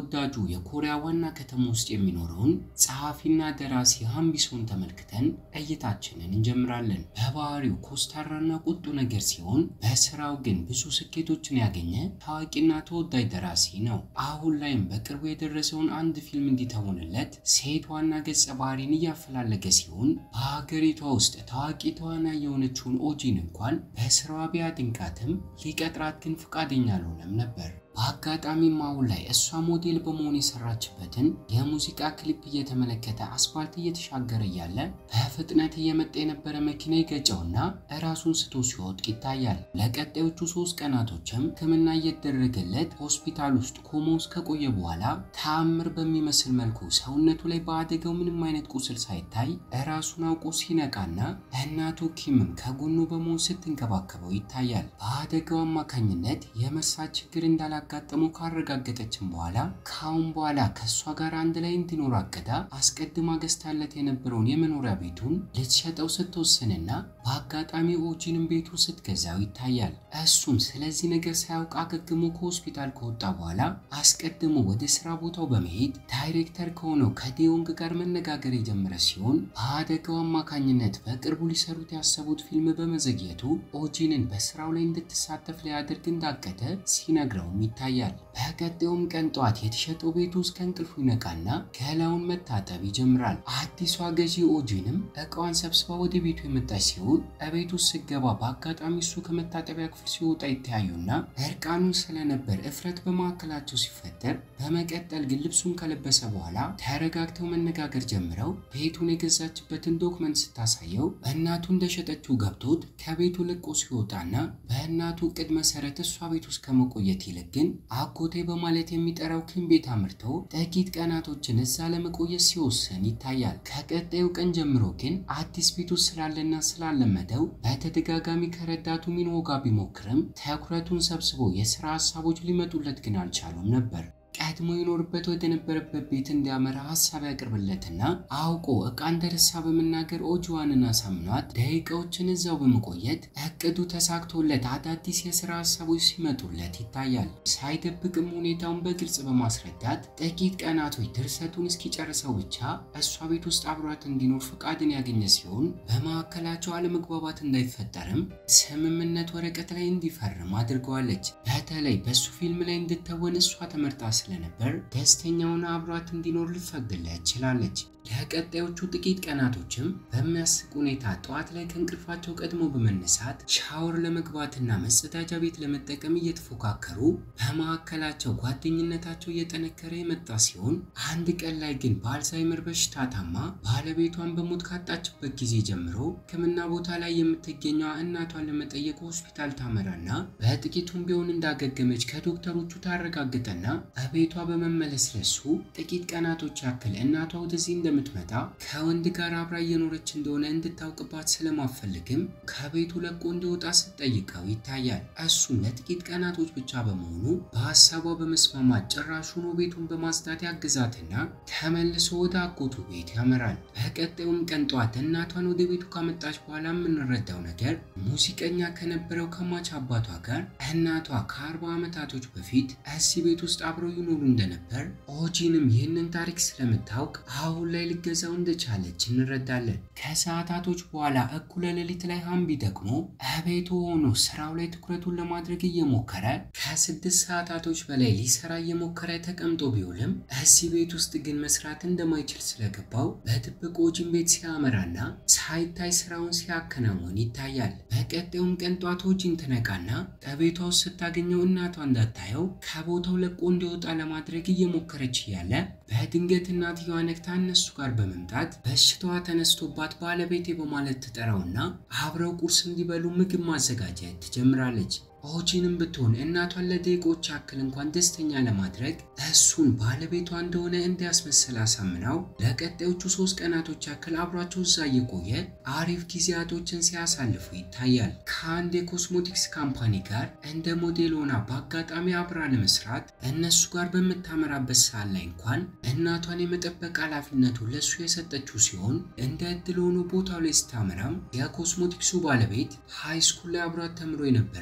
ተወዳጁ የኮሪያ ዋና ከተማ ውስጥ የሚኖረውን ጸሐፊና ደራሲ ሃምቢሶን ተመልክተን እይታችንን እንጀምራለን። በባህሪው ኮስታራና ቁጡ ነገር ሲሆን በስራው ግን ብዙ ስኬቶችን ያገኘ ታዋቂና ተወዳጅ ደራሲ ነው። አሁን ላይም በቅርቡ የደረሰውን አንድ ፊልም እንዲተውንለት ሴት ዋና ገጸ ባህሪን እያፈላለገ ሲሆን በሀገሪቷ ውስጥ ታዋቂ ተዋናይ የሆነችውን ኦጂን እንኳን በስራዋ ቢያድንቃትም ሊቀጥራት ግን ፈቃደኛ አልሆነም ነበር። በአጋጣሚም አሁን ላይ እሷ ሞዴል በመሆን የሰራችበትን የሙዚቃ ክሊፕ እየተመለከተ አስፋልት እየተሻገረ እያለ በፍጥነት እየመጣ የነበረ መኪና ይገጨውና እራሱን ስቶ ሲወድቅ ይታያል። ለቀጣዮቹ ሶስት ቀናቶችም ሕክምና እየተደረገለት ሆስፒታል ውስጥ ኮማ ውስጥ ከቆየ በኋላ ተአምር በሚመስል መልኩ ሰውነቱ ላይ በአደጋው ምንም አይነት ቁስል ሳይታይ እራሱን አውቆ ሲነቃና እናቱ ኪምም ከጎኑ በመሆን ስትንከባከበው ይታያል። በአደጋው አማካኝነት የመርሳት ችግር እንዳላ ያጋጠመው ካረጋገጠችን በኋላ ከአሁን በኋላ ከእሷ ጋር አንድ ላይ እንዲኖር አቅዳ አስቀድማ ገዝታለት የነበረውን የመኖሪያ ቤቱን ልትሸጠው ስትወስንና በአጋጣሚ ኦጂንም ቤቱን ስትገዛው ይታያል። እሱም ስለዚህ ነገር ሳያውቅ አገግሞ ከሆስፒታል ከወጣ በኋላ አስቀድሞ ወደ ስራ ቦታው በመሄድ ዳይሬክተር ከሆነው ከዴዮንግ ጋር መነጋገር የጀመረ ሲሆን በአደጋው አማካኝነት በቅርቡ ሊሰሩት ያሰቡት ፊልም በመዘግየቱ ኦጂንን በስራው ላይ እንድትሳተፍ ሊያደርግ እንዳቀደ ሲነግረውም ይታያል። በቀጣዩም ቀን ጠዋት የተሸጠው ቤቱ ውስጥ ከእንቅልፉ ይነቃና ገላውን መታጠብ ይጀምራል። አዲሷ ገዢ ኦጂንም እቃዋን ሰብስባ ወደ ቤቱ የመጣች ሲሆን እቤቱ ውስጥ ስገባ በአጋጣሚ እሱ ከመታጠቢያ ክፍል ሲወጣ ይተያዩና እርቃኑን ስለነበር እፍረት በመካከላቸው ሲፈጠር፣ በመቀጠል ግን ልብሱን ከለበሰ በኋላ ተረጋግተው መነጋገር ጀምረው ቤቱን የገዛችበትን ዶክመንት ስታሳየው እናቱ እንደሸጠችው ገብቶት ከቤቱ ልቆ ሲወጣና በእናቱ እቅድ መሰረት እሷ ቤት ውስጥ ከመቆየት ይልቅ ግን አጎቴ በማለት የሚጠራው ኪም ቤት አምርቶ ጥቂት ቀናቶችን እዛ ለመቆየት ሲወስን ይታያል። ከቀጣዩ ቀን ጀምሮ ግን አዲስ ቤት ውስጥ ስላለና ስላለመደው በተደጋጋሚ ከረዳቱ ሚንሆ ጋር ቢሞክርም ትኩረቱን ሰብስቦ የስራ ሀሳቦች ሊመጡለት ግን አልቻሉም ነበር። ቀድሞ ይኖርበት ወደ ነበረበት ቤት እንዲያመራ ሀሳብ ያቅርብለትና አውቆ እቃ እንደረሳ በመናገር ኦጂዋንን አሳምኗት ደቂቃዎችን እዛው በመቆየት እቅዱ ተሳክቶለት አዳዲስ የስራ ሀሳቦች ሲመጡለት ይታያል። ሳይደብቅም ሁኔታውን በግልጽ በማስረዳት ጥቂት ቀናቶች ድርሰቱን እስኪጨርሰው ብቻ እሷ ቤት ውስጥ አብሯት እንዲኖር ፈቃድን ያገኘ ሲሆን በመካከላቸው አለመግባባት እንዳይፈጠርም ስምምነት ወረቀት ላይ እንዲፈርም አድርገዋለች። በተለይ በሱ ፊልም ላይ እንድተወን እሷ ተመርጣ ስለነበር ደስተኛውን አብሯት እንዲኖር ልትፈቅድለት ችላለች። ለቀጣዮቹ ጥቂት ቀናቶችም በሚያስቅ ሁኔታ ጠዋት ላይ ከእንቅልፋቸው ቀድሞ በመነሳት ሻወር ለመግባትና መጸዳጃ ቤት ለመጠቀም እየተፎካከሩ በመካከላቸው ጓደኝነታቸው እየጠነከረ የመጣ ሲሆን አንድ ቀን ላይ ግን በአልዛይመር በሽታ ታማ ባለቤቷን በሞት ካጣችበት ጊዜ ጀምሮ ሕክምና ቦታ ላይ የምትገኘው እናቷን ለመጠየቅ ሆስፒታል ታመራና በጥቂቱም ቢሆን እንዳገገመች ከዶክተሮቹ ታረጋግጠና በቤቷ በመመለስ ለሱ ጥቂት ቀናቶች ያክል እናቷ ወደዚህ እንደምትመጣ ከወንድ ጋር አብራ እየኖረች እንደሆነ እንድታውቅባት ስለማፈልግም ከቤቱ ለቆ እንዲወጣ ስትጠይቀው ይታያል። እሱም ለጥቂት ቀናቶች ብቻ በመሆኑ በሀሳቧ በመስማማት ጭራሹኑ ቤቱን በማጽዳት ያግዛትና ተመልሶ ወደ አጎቱ ቤት ያመራል። በቀጣዩም ቀን ጠዋት እናቷን ወደ ቤቱ ካመጣች በኋላ የምንረዳው ነገር ሙዚቀኛ ከነበረው ከሟች አባቷ ጋር እናቷ ከአርባ ዓመታቶች በፊት እዚህ ቤት ውስጥ አብረው ይኖሩ እንደነበር ኦጂንም ይህንን ታሪክ ስለምታውቅ አሁን ላይ ልገዛው እንደቻለች እንረዳለን። ከሰዓታቶች በኋላ እኩለ ሌሊት ላይ ሀምቢ ደግሞ እቤቱ ሆኖ ስራው ላይ ትኩረቱን ለማድረግ እየሞከረ ከስድስት ሰዓታቶች በላይ ሊሰራ እየሞከረ ተቀምጦ ቢውልም እዚህ ቤት ውስጥ ግን መስራት እንደማይችል ስለገባው በድብቅ ኦጂን ቤት ሲያመራና ሳይታይ ስራውን ሲያከናውን ይታያል። በቀጣዩም ቀን ጧት ኦጂን ትነቃና ከቤቷ ውስጥ ስታገኘው እናቷ እንዳታየው ከቦታው ለቆ እንዲወጣ ለማድረግ እየሞከረች እያለ በድንገት እናትየዋ ነክታ እነሱ ጋር በመምጣት በሽታዋ ተነስቶባት ባለቤቴ በማለት ትጠራውና አብረው ቁርስ እንዲበሉ ምግብ ማዘጋጀት ትጀምራለች። ኦጂንም ብትሆን እናቷን ለደቂቆች ያክል እንኳን ደስተኛ ለማድረግ እሱን ባለቤቷ እንደሆነ እንዲያስመስል አሳምናው ለቀጣዮቹ ሶስት ቀናቶች ያክል አብሯቸው እዛ እየቆየ አሪፍ ጊዜያቶችን ሲያሳልፉ ይታያል። ከአንድ የኮስሞቲክስ ካምፓኒ ጋር እንደ ሞዴል ሆና በአጋጣሚ አብራ ለመስራት እነሱ ጋር በምታመራበት ሰዓት ላይ እንኳን እናቷን የመጠበቅ ኃላፊነቱ ለእሱ የሰጠችው ሲሆን እንደ እድል ሆኖ ቦታው ላይ ስታመራም የኮስሞቲክሱ ባለቤት ሃይስኩል ላይ አብሯት ተምሮ የነበረው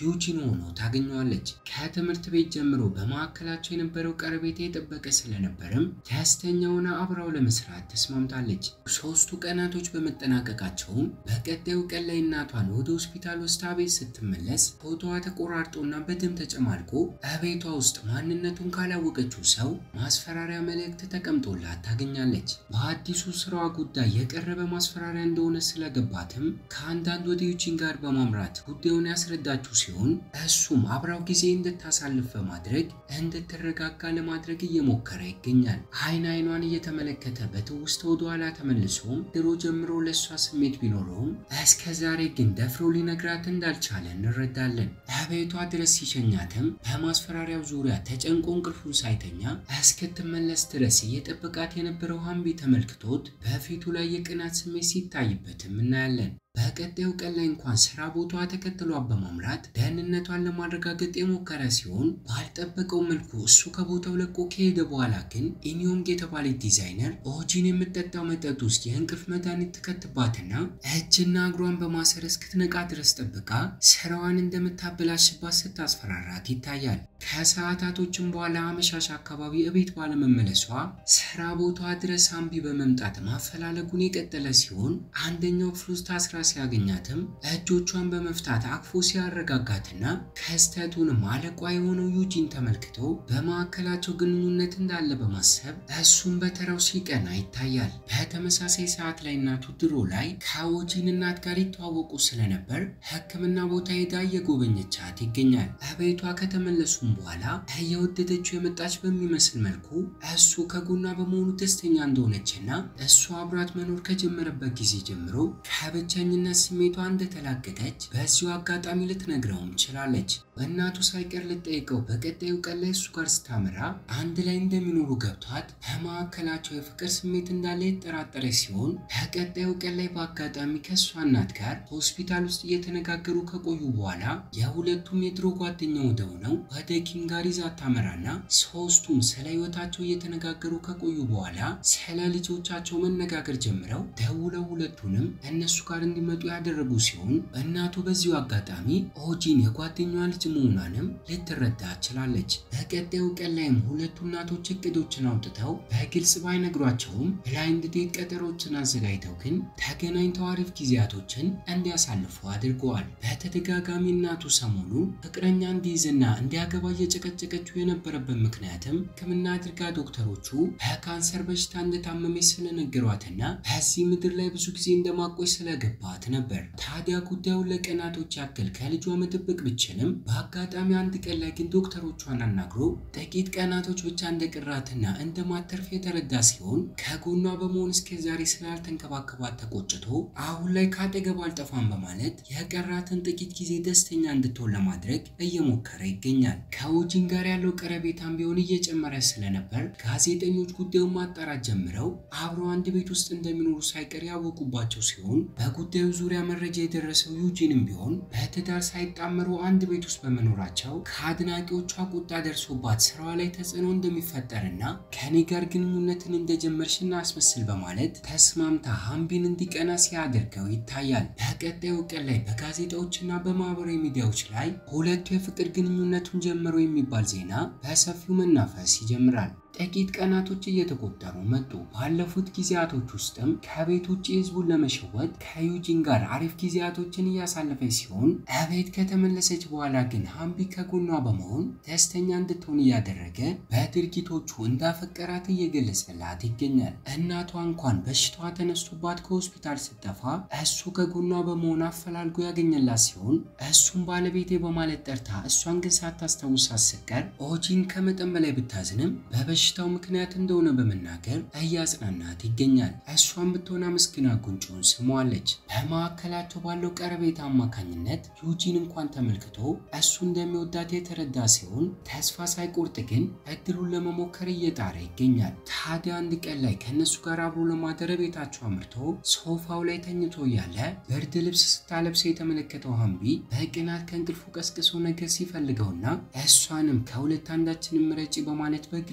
ዩጂን ሆኖ ታገኘዋለች። ከትምህርት ቤት ጀምሮ በመካከላቸው የነበረው ቀረቤታ የጠበቀ ስለነበርም ደስተኛ ሆና አብራው ለመስራት ተስማምታለች። ሶስቱ ቀናቶች በመጠናቀቃቸውም በቀጣዩ ቀን ላይ እናቷን ወደ ሆስፒታል ወስዳ ቤት ስትመለስ ፎቶዋ ተቆራርጦና በደም ተጨማልቆ እቤቷ ውስጥ ማንነቱን ካላወቀችው ሰው ማስፈራሪያ መልእክት ተቀምጦላት ታገኛለች። በአዲሱ ስራዋ ጉዳይ የቀረበ ማስፈራሪያ እንደሆነ ስለገባትም ከአንዳንድ ወደ ዩጂን ጋር በማምራት ጉዳዩን ያስረዳችው ሲሆን እሱም አብራው ጊዜ እንድታሳልፍ በማድረግ እንድትረጋጋ ለማድረግ እየሞከረ ይገኛል። አይን አይኗን እየተመለከተ በትውስታ ወደኋላ ተመልሶም ድሮ ጀምሮ ለእሷ ስሜት ቢኖረውም እስከ ዛሬ ግን ደፍሮ ሊነግራት እንዳልቻለ እንረዳለን። በቤቷ ድረስ ሲሸኛትም በማስፈራሪያው ዙሪያ ተጨንቆ እንቅልፉን ሳይተኛ እስክትመለስ ድረስ እየጠበቃት የነበረው ሀምቢ ተመልክቶት በፊቱ ላይ የቅናት ስሜት ሲታይበትም እናያለን። በቀጣዩ ቀን ላይ እንኳን ስራ ቦታዋ ተከትሏት በማምራት ደህንነቷን ለማረጋገጥ የሞከረ ሲሆን ባልጠበቀው መልኩ እሱ ከቦታው ለቆ ከሄደ በኋላ ግን ኢኒዮንግ የተባለች ዲዛይነር ኦጂን የምጠጣው መጠጥ ውስጥ የእንቅልፍ መድኃኒት ትከትባትና እጅና እግሯን በማሰር እስክትነቃ ድረስ ጠብቃ ስራዋን እንደምታበላሽባት ስታስፈራራት ይታያል። ከሰዓታቶችም በኋላ አመሻሽ አካባቢ እቤት ባለመመለሷ ስራ ቦታዋ ድረስ አምቢ በመምጣት ማፈላለጉን የቀጠለ ሲሆን አንደኛው ክፍል ውስጥ ታስራ ሲያገኛትም እጆቿን በመፍታት አቅፎ ሲያረጋጋትና ክስተቱንም አለቋ የሆነው ዩጂን ተመልክቶ በመካከላቸው ግንኙነት እንዳለ በማሰብ እሱም በተራው ሲቀና ይታያል። በተመሳሳይ ሰዓት ላይ እናቱ ድሮ ላይ ከኦጂን እናት ጋር ይተዋወቁ ስለነበር ሕክምና ቦታ ሄዳ እየጎበኘቻት ይገኛል። በቤቷ ከተመለሱም በኋላ እየወደደችው የመጣች በሚመስል መልኩ እሱ ከጎኗ በመሆኑ ደስተኛ እንደሆነችና እሱ አብራት መኖር ከጀመረበት ጊዜ ጀምሮ ከብቸኝነት ስሜቷ እንደተላቀቀች በዚሁ አጋጣሚ ልትነግረውም ችላለች። እናቱ ሳይቀር ልጠይቀው በቀጣዩ ቀን ላይ እሱ ጋር ስታመራ አንድ ላይ እንደሚኖሩ ገብቷት በመካከላቸው የፍቅር ስሜት እንዳለ የተጠራጠረች ሲሆን በቀጣዩ ቀን ላይ በአጋጣሚ ከእሷ እናት ጋር ሆስፒታል ውስጥ እየተነጋገሩ ከቆዩ በኋላ የሁለቱም የድሮ ጓደኛ ወደሆነው ወደ ኪም ጋር ይዛ ታመራና ሶስቱም ስለ ህይወታቸው እየተነጋገሩ ከቆዩ በኋላ ስለ ልጆቻቸው መነጋገር ጀምረው ደውለው ሁለቱንም እነሱ ጋር እንዲመጡ ያደረጉ ሲሆን እናቱ በዚሁ አጋጣሚ ኦጂን የጓደኛዋ ልጅ መሆኗንም ልትረዳ ችላለች። በቀጣዩ ቀን ላይም ሁለቱ እናቶች እቅዶችን አውጥተው በግልጽ ባይነግሯቸውም ብላይንድ ዴት ቀጠሮችን አዘጋጅተው ግን ተገናኝተው አሪፍ ጊዜያቶችን እንዲያሳልፉ አድርገዋል። በተደጋጋሚ እናቱ ሰሞኑ ፍቅረኛ እንዲይዝና እንዲያገባ እየጨቀጨቀችው የነበረበት ምክንያትም ሕክምና አድርጋ ዶክተሮቹ በካንሰር በሽታ እንደታመመች ስለነገሯትና በዚህ ምድር ላይ ብዙ ጊዜ እንደማቆይ ስለገባት ነበር። ታዲያ ጉዳዩን ለቀናቶች ያክል ከልጇ መጠበቅ ብችልም በአጋጣሚ አንድ ቀን ላይ ግን ዶክተሮቿን አናግሮ ጥቂት ቀናቶች ብቻ እንደቀራትና እንደማተርፍ የተረዳ ሲሆን ከጎኗ በመሆን እስከ ዛሬ ስላልተንከባከባት ተቆጭቶ አሁን ላይ ካጠገቡ አልጠፋም በማለት የቀራትን ጥቂት ጊዜ ደስተኛ እንድትሆን ለማድረግ እየሞከረ ይገኛል። ከኦጂን ጋር ያለው ቀረቤታም ቢሆን እየጨመረ ስለነበር ጋዜጠኞች ጉዳዩን ማጣራት ጀምረው አብረው አንድ ቤት ውስጥ እንደሚኖሩ ሳይቀር ያወቁባቸው ሲሆን በጉዳዩ ዙሪያ መረጃ የደረሰው ዩጂንም ቢሆን በትዳር ሳይጣመሩ አንድ ቤት ውስጥ በመኖራቸው ከአድናቂዎቿ ቁጣ ደርሶባት ስራዋ ላይ ተጽዕኖ እንደሚፈጠርና ከኔ ጋር ግንኙነትን እንደጀመርሽና አስመስል በማለት ተስማምታ ሀምቢን እንዲቀና ሲያደርገው ይታያል። በቀጣዩ ቀን ላይ በጋዜጣዎችና በማህበራዊ ሚዲያዎች ላይ ሁለቱ የፍቅር ግንኙነቱን ጀመሩ የሚባል ዜና በሰፊው መናፈስ ይጀምራል። ጥቂት ቀናቶች እየተቆጠሩ መጡ። ባለፉት ጊዜያቶች ውስጥም ከቤት ውጭ ህዝቡን ለመሸወድ ከዩጂን ጋር አሪፍ ጊዜያቶችን እያሳለፈች ሲሆን እቤት ከተመለሰች በኋላ ግን ሀምቢ ከጎኗ በመሆን ደስተኛ እንድትሆን እያደረገ በድርጊቶቹ እንዳፈቀራት እየገለጸላት ይገኛል። እናቷ እንኳን በሽታዋ ተነስቶባት ከሆስፒታል ስትጠፋ እሱ ከጎኗ በመሆን አፈላልጎ ያገኘላት ሲሆን እሱም ባለቤቴ በማለት ጠርታ እሷን ግን ሳታስታውሳት ስትቀር ኦጂን ከመጠን በላይ ብታዝንም በበ በሽታው ምክንያት እንደሆነ በመናገር እያጽናናት ይገኛል። እሷን ብትሆን አመስግና ጉንጮን ስሟለች። በመካከላቸው ባለው ቀረቤታ አማካኝነት ዩጂን እንኳን ተመልክቶ እሱ እንደሚወዳት የተረዳ ሲሆን ተስፋ ሳይቆርጥ ግን እድሉን ለመሞከር እየጣረ ይገኛል። ታዲያ አንድ ቀን ላይ ከእነሱ ጋር አብሮ ለማደር ቤታቸው አምርቶ ሶፋው ላይ ተኝቶ እያለ ብርድ ልብስ ስታለብሰው የተመለከተው ሀምቢ በቅናት ከእንቅልፉ ቀስቅሶ ነገር ሲፈልገውና እሷንም ከሁለት አንዳችንም ምረጪ በማለት በግልጽ ሲ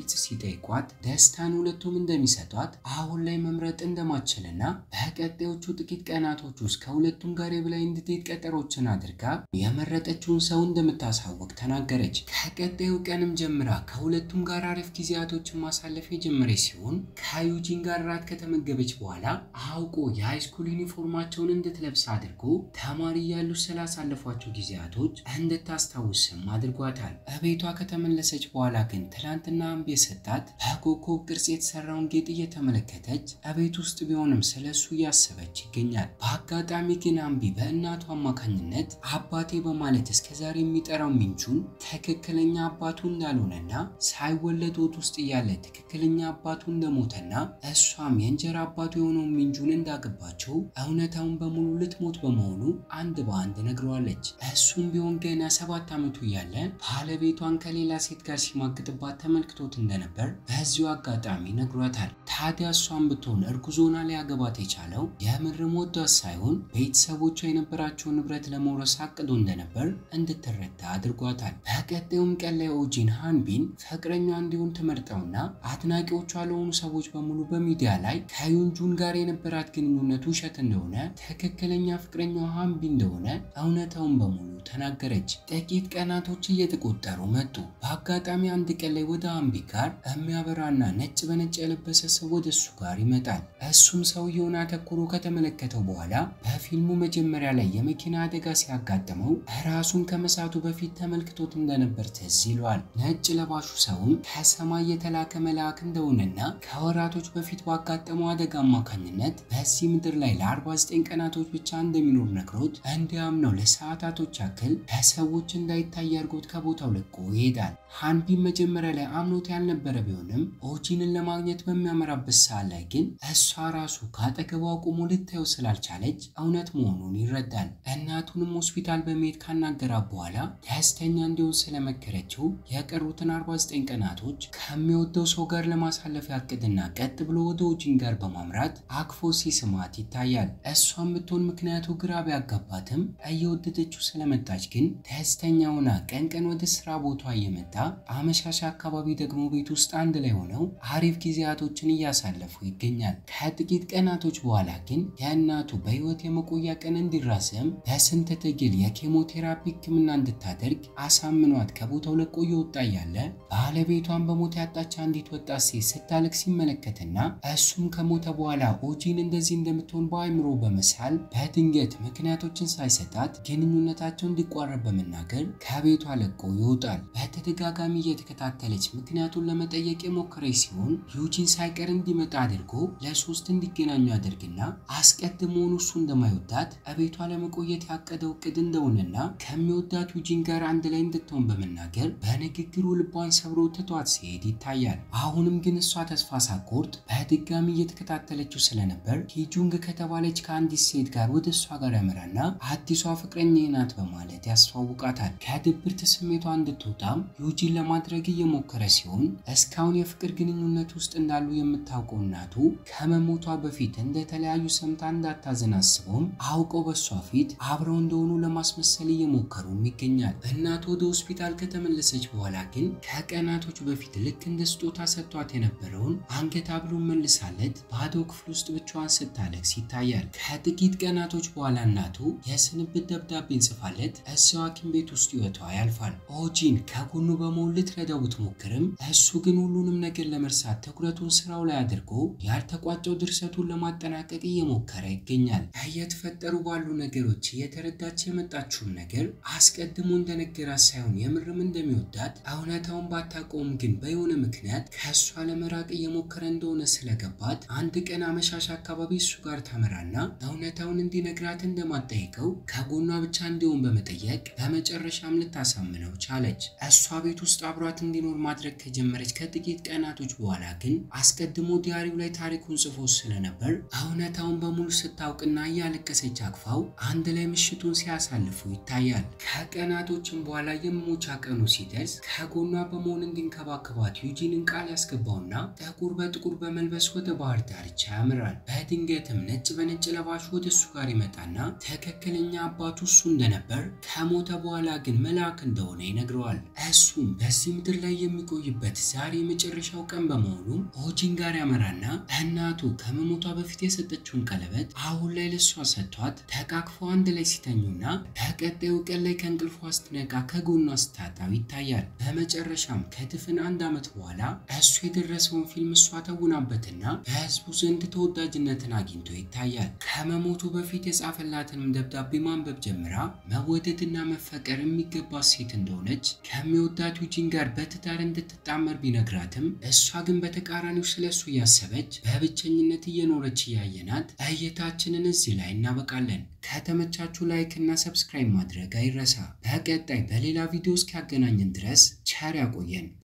ሲጠይቋት ደስታን ሁለቱም እንደሚሰጧት አሁን ላይ መምረጥ እንደማትችልና በቀጣዮቹ ጥቂት ቀናቶች ውስጥ ከሁለቱም ጋር የበላይ እንድትሄድ ቀጠሮችን አድርጋ የመረጠችውን ሰው እንደምታሳውቅ ተናገረች። ከቀጣዩ ቀንም ጀምራ ከሁለቱም ጋር አሪፍ ጊዜያቶችን ማሳለፍ የጀመረች ሲሆን ከዩጂን ጋር ራት ከተመገበች በኋላ አውቆ የሃይስኩል ዩኒፎርማቸውን እንድትለብስ አድርጎ ተማሪ እያሉ ስላሳለፏቸው ጊዜያቶች እንድታስታውስም አድርጓታል። እቤቷ ከተመለሰች በኋላ ግን ትላንትና አምቢ የሰጣት በኮከብ ቅርጽ የተሰራውን ጌጥ እየተመለከተች እቤት ውስጥ ቢሆንም ስለሱ እያሰበች ይገኛል። በአጋጣሚ ግን አምቢ በእናቱ አማካኝነት አባቴ በማለት እስከዛሬ የሚጠራው ሚንቹን ትክክለኛ አባቱ እንዳልሆነና ሳይወለድ ሆድ ውስጥ እያለ ትክክለኛ አባቱ እንደሞተና እሷም የእንጀራ አባቱ የሆነውን ሚንጁን እንዳገባቸው እውነታውን በሙሉ ልትሞት በመሆኑ አንድ በአንድ ነግረዋለች። እሱም ቢሆን ገና ሰባት ዓመቱ እያለ ባለቤቷን ከሌላ ሴት ጋር ሲማግጥባት ተመልክቶት እንደነበር በዚሁ አጋጣሚ ነግሯታል። ታዲያ እሷን ብትሆን እርጉዞና ሊያገባት የቻለው የምርም ወዷት ሳይሆን ቤተሰቦቿ የነበራቸውን ንብረት ለመውረስ አቅዶ እንደነበር እንድትረዳ አድርጓታል። በቀጣዩም ቀን ላይ ኦጂን ሃንቢን ፍቅረኛ እንዲሆን ትመርጠውና አድናቂዎቿ ለሆኑ ሰዎች በሙሉ በሚዲያ ላይ ከዩንጁን ጋር የነበራት ግንኙነት ውሸት እንደሆነ ትክክለኛ ፍቅረኛው ሃንቢ እንደሆነ እውነታውን በሙሉ ተናገረች። ጥቂት ቀናቶች እየተቆጠሩ መጡ። በአጋጣሚ አንድ ቀን ላይ ወደ ሃንቢ ጋር የሚያበራና ነጭ በነጭ የለበሰ ሰው ወደ እሱ ጋር ይመጣል። እሱም ሰውየውን አተኩሮ ከተመለከተው በኋላ በፊልሙ መጀመሪያ ላይ የመኪና አደጋ ሲያጋጥመው ራሱን ከመሳቱ በፊት ተመልክቶት እንደነበር ትዝ ይለዋል። ነጭ ለባሹ ሰውም ከሰማይ የተላከ መልአክ እንደሆነና ከወራቶች በፊት ባጋጠመው አደጋ አማካኝነት በዚህ ምድር ላይ ለ49 ቀናቶች ብቻ እንደሚኖር ነግሮት እንዲያምነው ለሰዓታቶች ያክል ለሰዎች እንዳይታይ አድርጎት ከቦታው ለቆ ይሄዳል። ሃንቢን መጀመሪያ ላይ አምኖት ያልነበረ ቢሆንም ኦጂንን ለማግኘት በሚያመራበት ሰዓት ላይ ግን እሷ ራሱ ከአጠገቧ ቆሞ ልታየው ስላልቻለች እውነት መሆኑን ይረዳል። እናቱንም ሆስፒታል በመሄድ ካናገራት በኋላ ደስተኛ እንዲሆን ስለመከረችው የቀሩትን 49 ቀናቶች ከሚወደው ሰው ጋር ለማሳለፍ ያቅድና ቀጥ ብሎ ወደ ኦጂን ጋር በማምራት አክፎ ሲስማት ይታያል። እሷም ብትሆን ምክንያቱ ግራ ቢያጋባትም እየወደደችው ስለመጣች ግን ደስተኛ ሆና ቀን ቀን ወደ ስራ ቦታ እየመጣ አመሻሻ አካባቢ ደግሞ ቤት ውስጥ አንድ ላይ ሆነው አሪፍ ጊዜያቶችን እያሳለፉ ይገኛል። ከጥቂት ቀናቶች በኋላ ግን የእናቱ በህይወት የመቆያ ቀን እንዲራዘም በስንት ትግል የኬሞቴራፒ ሕክምና እንድታደርግ አሳምኗት ከቦታው ለቆ እየወጣ እያለ ባለቤቷን በሞት ያጣች አንዲት ወጣት ሴት ስታለቅ ሲመለከትና እሱም ከሞተ በኋላ ኦጂን እንደዚህ እንደምትሆን በአእምሮ በመሳል በድንገት ምክንያቶችን ሳይሰጣት ግንኙነታቸው እንዲቋረጥ በመናገር ከቤቷ ለቆ ይወጣል። በተደጋጋሚ እየተከታተለች ምክንያቱን ለመጠየቅ የሞከረች ሲሆን ዩጂን ሳይቀር እንዲመጣ አድርጎ ለሶስት እንዲገናኙ አድርግና አስቀድሞውን እሱ እንደማይወዳት እቤቷ ለመቆየት ያቀደው እቅድ እንደሆነና ከሚወዳት ዩጂን ጋር አንድ ላይ እንድትሆን በመናገር በንግግሩ ልቧን ሰብሮ ትቷት ሲሄድ ይታያል። አሁንም ግን እሷ ተስፋ ሳትቆርጥ በድጋሚ እየተከታተለችው ስለነበር ሂጁንግ ከተባለች ከአንዲት ሴት ጋር ወደ እሷ ጋር ያመራና አዲሷ ፍቅረኛ ናት በማለት ያስተዋውቃታል። ከድብርት ስሜቷ እንድትወጣም ዩጂን ለማድረግ እየሞከረ ሲሆን እስካሁን የፍቅር ግንኙነት ውስጥ እንዳሉ የምታውቀው እናቱ ከመሞቷ በፊት እንደተለያዩ ሰምታ እንዳታዘን አስበውም አውቀው በእሷ ፊት አብረው እንደሆኑ ለማስመሰል እየሞከሩም ይገኛል። እናቱ ወደ ሆስፒታል ከተመለሰች በኋላ ግን ከቀናቶች በፊት ልክ እንደ ስጦታ ሰጥቷት የነበረውን አንገት ሀብሉ መልሳለት ባዶ ክፍል ውስጥ ብቻዋን ስታለቅስ ይታያል። ከጥቂት ቀናቶች በኋላ እናቱ የስንብት ደብዳቤን ጽፋለት እዚያው ሐኪም ቤት ውስጥ ሕይወቷ ያልፋል። ኦጂን ከጎኑ በመሆን ልትረዳው ብትሞክርም እሱ ግን ሁሉንም ነገር ለመርሳት ትኩረቱን ስራው ላይ አድርጎ ያልተቋጨው ድርሰቱን ለማጠናቀቅ እየሞከረ ይገኛል። እየተፈጠሩ ባሉ ነገሮች እየተረዳች የመጣችውም ነገር አስቀድሞ እንደነገራት ሳይሆን የምርም እንደሚወዳት እውነታውን ባታውቀውም ግን በሆነ ምክንያት ከእሷ ለመራቅ እየሞከረ እንደሆነ ስለገባት አንድ ቀን አመሻሽ አካባቢ እሱ ጋር ታመራና እውነታውን እንዲነግራት እንደማጠይቀው ከጎኗ ብቻ እንዲሆን በመጠየቅ በመጨረሻም ልታሳምነው ቻለች። እሷ ቤት ውስጥ አብሯት እንዲኖር ማድረግ ከጀመረች ከጥቂት ቀናቶች በኋላ ግን አስቀድሞ ዲያሪው ላይ ታሪኩን ጽፎ ስለነበር እውነታውን በሙሉ ስታውቅና እያለቀሰች አቅፋው አንድ ላይ ምሽቱን ሲያሳልፉ ይታያል። ከቀናቶችም በኋላ የመሞቻ ቀኑ ሲደርስ ከጎኗ በመሆን እንዲንከባከባት ዩጂንን ቃል ያስገባውና ጥቁር በጥቁር በመልበስ ወደ ባህር ዳርቻ ያምራል። በድንገትም ነጭ በነጭ ለባሹ ወደ እሱ ጋር ይመጣና ትክክለኛ አባቱ እሱ እንደነበር ጋር ከሞተ በኋላ ግን መልአክ እንደሆነ ይነግረዋል። እሱም በዚህ ምድር ላይ የሚቆይበት ዛሬ የመጨረሻው ቀን በመሆኑ ኦጂን ጋር ያመራና እናቱ ከመሞቷ በፊት የሰጠችውን ቀለበት አሁን ላይ ለሷ ሰጥቷት ተቃቅፈው አንድ ላይ ሲተኙና በቀጣዩ ቀን ላይ ከእንቅልፏ ስትነቃ ከጎኗ ስታጣው ይታያል። በመጨረሻም ከድፍን አንድ ዓመት በኋላ እሱ የደረሰውን ፊልም እሷ ተውናበትና በህዝቡ ዘንድ ተወዳጅነትን አግኝቶ ይታያል። ከመሞቱ በፊት የጻፈላትንም ደብዳቤ ማንበብ ጀምራ መወደድና መፈቀር የሚገባት ሴት እንደሆነች ከሚወዳት ዩጂን ጋር በትዳር እንድትጣመር ቢነግራትም እሷ ግን በተቃራኒው ስለሱ እያሰበች በብቸኝነት እየኖረች እያየናት እይታችንን እዚህ ላይ እናበቃለን። ከተመቻችሁ ላይክ እና ሰብስክራይብ ማድረግ አይረሳ። በቀጣይ በሌላ ቪዲዮ እስኪያገናኝን ድረስ ቸር ያቆየን።